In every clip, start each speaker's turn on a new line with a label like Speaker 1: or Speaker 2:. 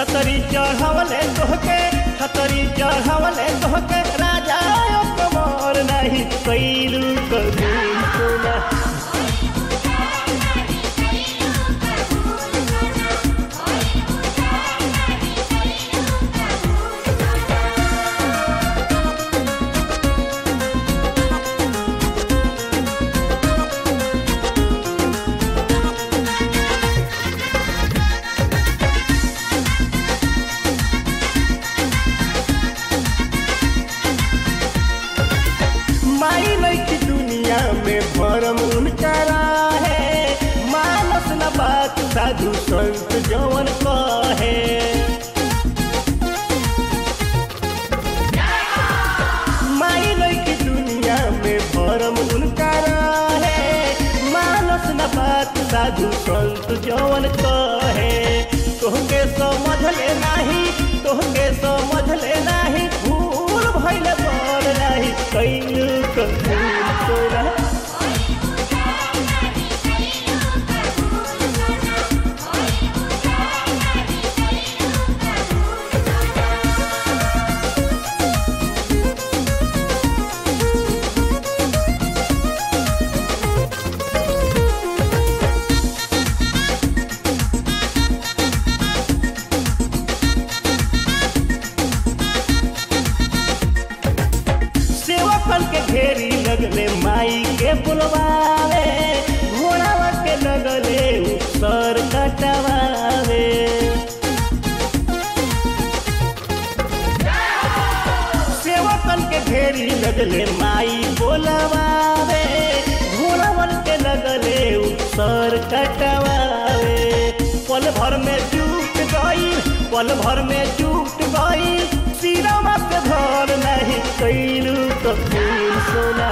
Speaker 1: छतरी चढ़वले तोहके छतरी चढ़वले तोहके राजा कमर नहीं कैलू कबूल सोना माई लैकी दुनिया में भरम उनका है मानस न बात साधु संत जवन कहे माई लैकी दुनिया में भरम उनका है मानस न बात साधु संत जवन कहे तोहके समझ ले नाही तोहके समझ ले नाही भूल भइल बड़ नाही कैलू कबूल तोरा सेवकन के घेरी लगले माई के बुलवावे घोड़ावा के लगले सर कटवावे सेवकन के घेरी लगले माई बोलवावे घोड़ावन के लगले सर कटवावे पल भर में टूट गई पल भर में टूट गई सिरमा के भर नहीं कैलू तो फूल सोना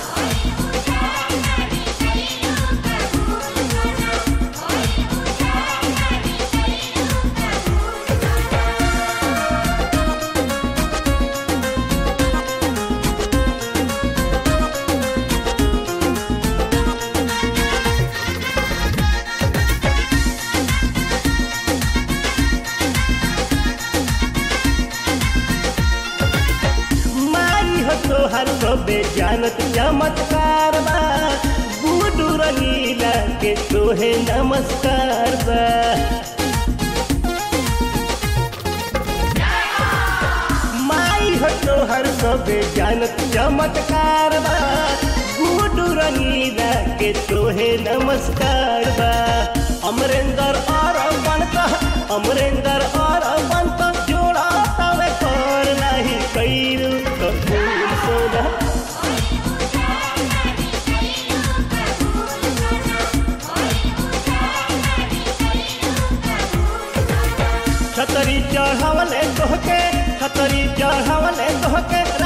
Speaker 1: माई हो तोहर सबे जानत चमत्कार बा बूढ़ू रंगीला के तोहे नमस्कार बा माई हो तोहर सबे जानत चमत्कार बा बूढ़ू रंगीला के तोहे नमस्कार बा अमरेंद्र और बनता अमरेंद्र और बनता जोड़ा तवे कर नहीं कैलू कबूल सोना छतरी चढ़वले तोहके छतरी चढ़वले तोहके